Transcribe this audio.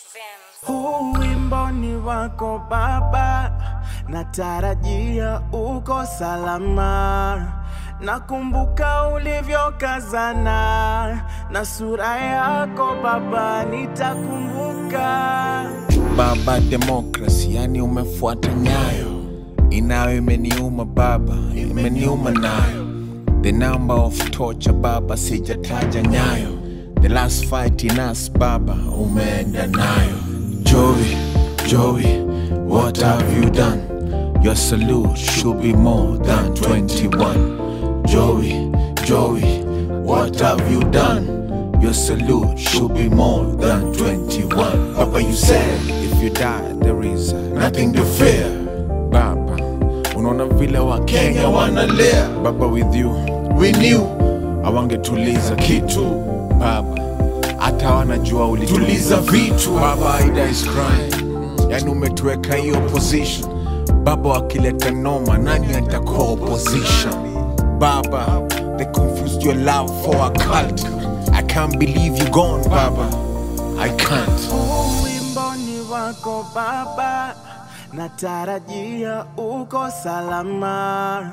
Huu wimbo ni wako Baba, natarajia uko salama. Nakumbuka ulivyokazana na sura yako Baba, nitakumbuka. Baba demokrasi, yani umefuata nyayo inayo imeniuma baba, imeniuma nayo. The number of torture baba, sijataja nyayo. The last fight in us baba, umeenda nayo. Joey, Joey, what have you done? Your salute should be more than 21. Joey, Joey, what have you done? Your salute should be more than 21. Papa, you said if you die, there is nothing to fear. Baba, unaona vile wa Kenya wanalia. Baba, with you we knew awangetuliza kitu. Baba, hata wanajua ulituliza vitu. Baba, Ida is crying, yani umetuweka hiyo position. Baba, wakileta noma, nani atakuwa opposition? Baba, they confused your love for a cult. I can't believe you gone, Baba. I can't. Huu wimbo ni wako Baba, natarajia uko salama.